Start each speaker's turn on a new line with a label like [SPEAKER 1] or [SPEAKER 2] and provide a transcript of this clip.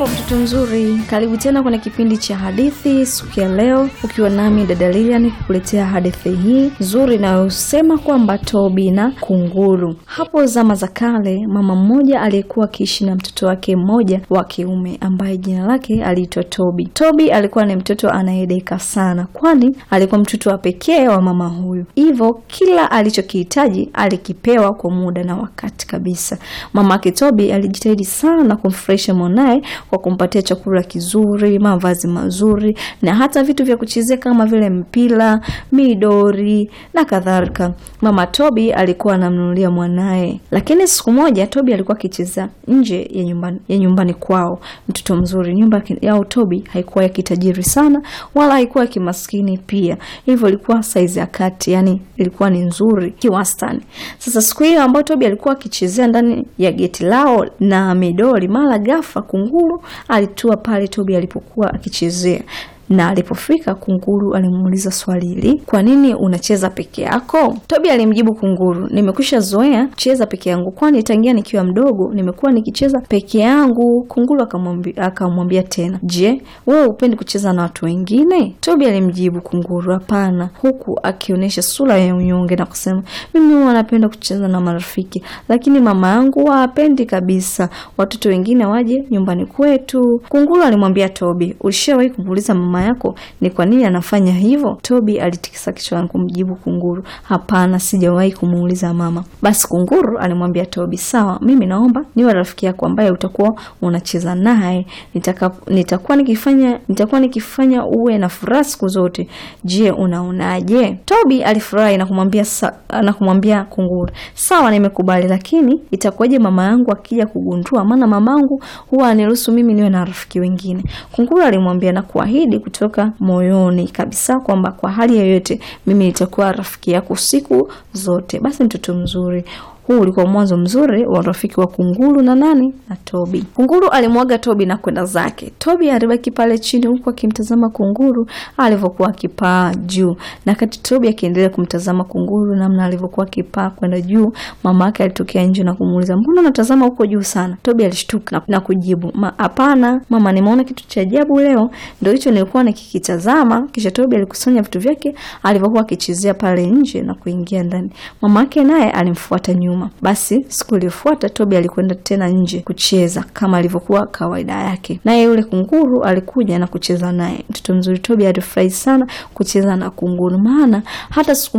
[SPEAKER 1] Hujambo mtoto mzuri, karibu tena kwenye kipindi cha hadithi siku ya leo, ukiwa nami dada Lilian kukuletea hadithi hii nzuri inayosema kwamba Tobi na kunguru. Hapo zama za kale, mama mmoja aliyekuwa akiishi na mtoto wake mmoja wa kiume ambaye jina lake aliitwa Tobi. Tobi alikuwa ni mtoto anayedeka sana, kwani alikuwa mtoto wa pekee wa mama huyu, hivyo kila alichokihitaji alikipewa kwa muda na wakati kabisa. Mama yake Tobi alijitahidi sana kumfurahisha mwanaye kwa kumpatia chakula kizuri, mavazi mazuri na hata vitu vya kuchezea kama vile mpira, midori na kadhalika. Mama Tobi alikuwa anamnunulia mwanaye, lakini siku moja Tobi alikuwa akicheza nje ya nyumbani, ya nyumbani kwao. Mtoto mzuri, nyumba yao Tobi haikuwa ya kitajiri sana wala haikuwa ya kimaskini pia, hivyo ilikuwa saizi ya kati, yani ilikuwa ni nzuri kiwastani. Sasa siku hiyo ambayo Tobi alikuwa akichezea ndani ya geti lao na midori, mara ghafla kunguru alitua pale Tobi alipokuwa akichezea na alipofika kunguru alimuuliza swali hili, kwa nini unacheza peke yako? Tobi alimjibu kunguru, nimekwisha zoea kucheza peke yangu, kwani tangia nikiwa mdogo nimekuwa nikicheza peke yangu. Kunguru akamwambia tena, je, wewe upendi kucheza na watu wengine? Tobi alimjibu kunguru, hapana, huku akionyesha sura ya unyonge na kusema, mimi huwa napenda kucheza na marafiki, lakini mama yangu hapendi kabisa watoto wengine waje nyumbani kwetu. Kunguru alimwambia Tobi, ulishawahi kumuuliza mama yako ni kwa nini anafanya hivyo? Tobi alitikisa kichwa na kumjibu kunguru, hapana, sijawahi kumuuliza mama. Basi kunguru alimwambia Tobi, sawa, mimi naomba niwe rafiki yako ambaye utakuwa unacheza naye, nitakuwa nikifanya nitakuwa nikifanya uwe na furaha siku zote. Je, unaonaje? Tobi alifurahi na kumwambia na kumwambia kunguru, sawa, nimekubali, lakini itakuwaje mama yangu akija kugundua? Maana mamangu huwa aniruhusu mimi niwe na rafiki wengine. Kunguru alimwambia na kuahidi kutoka moyoni kabisa kwamba kwa hali yoyote mimi nitakuwa rafiki yako siku zote. Basi mtoto mzuri, huu ulikuwa mwanzo mzuri wa urafiki wa kunguru na nani na Tobi. Kunguru alimwaga Tobi na kwenda zake. Tobi alibaki pale chini huku akimtazama kunguru alivyokuwa akipaa juu, na kati Tobi akiendelea kumtazama kunguru namna alivyokuwa akipaa kwenda juu, mama yake alitokea nje na kumuuliza, mbona unatazama huko juu sana? Tobi alishtuka na kujibu, hapana mama, nimeona kitu cha ajabu leo, ndio hicho nilikuwa nikikitazama. Kisha Tobi alikusanya vitu vyake alivyokuwa akichezea pale nje na kuingia ndani. Mama yake naye alimfuata nyuma. Basi siku iliyofuata Tobi alikwenda tena nje kucheza kama alivyokuwa kawaida yake, naye yule kunguru alikuja na kucheza naye. Mtoto mzuri Tobi alifurahi sana kucheza na kunguru, maana hata siku